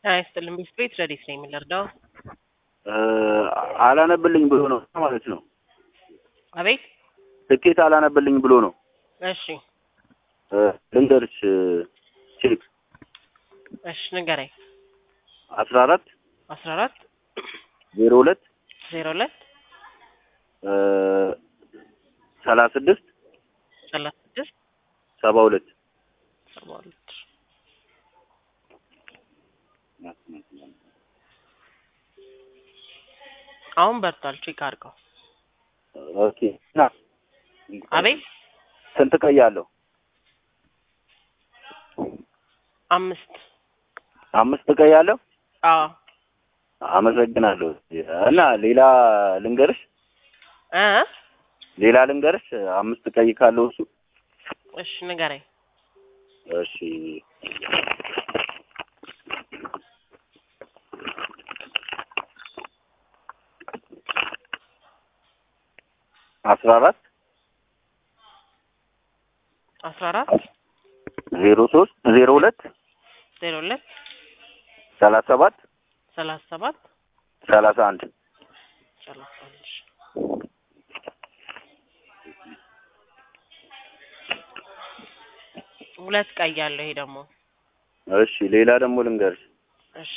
ጤና ይስጥልኝ ቤት ረዲት ነኝ የምንረዳው አላነብልኝ ብሎ ነው ማለት ነው። አቤት ትኬት አላነብልኝ ብሎ ነው። እሺ ልንገርሽ ቼክ እሺ ንገረኝ አስራ አራት አስራ አራት ዜሮ ሁለት ዜሮ ሁለት ሰላሳ ስድስት ሰላሳ ስድስት ሰባ ሁለት ሰባ ሁለት አሁን በርቷል ቼክ አድርገው ኦኬ ና አቤት ስንት ቀይ አለው? አምስት አምስት ቀይ አለው። አዎ አመሰግናለሁ። እና ሌላ ልንገርሽ እ ሌላ ልንገርሽ አምስት ቀይ ካለው እሱ እሺ ንገረኝ እሺ አስራ አራት አስራ አራት ዜሮ ሶስት ዜሮ ሁለት ዜሮ ሁለት ሰላሳ ሰባት ሰላሳ ሰባት ሰላሳ አንድ ሰላሳ አንድ ሁለት ቀይ ያለው ይሄ ደግሞ እሺ ሌላ ደግሞ ልንገርሽ እሺ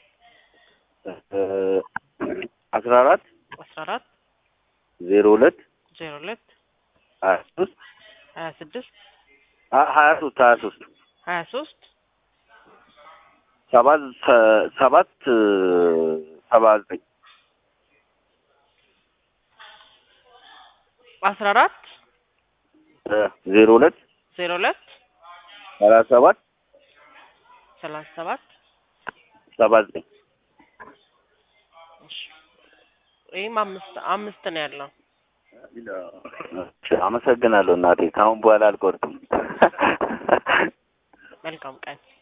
አስራ አራት አስራ አራት ዜሮ ሁለት ዜሮ ሁለት ሀያ ሶስት ሀያ ስድስት ሀያ ሶስት ሀያ ሶስት ሀያ ሶስት ሰባት ሰባት ሰባ ዘጠኝ አስራ አራት ዜሮ ሁለት ዜሮ ሁለት ሰላሳ ሰባት ሰላሳ ሰባት ሰባ ዘጠኝ እሺ ይህም አምስት አምስት ነው ያለው አመሰግናለሁ እናቴ። ከአሁን በኋላ አልቆርጥም። መልካም ቀን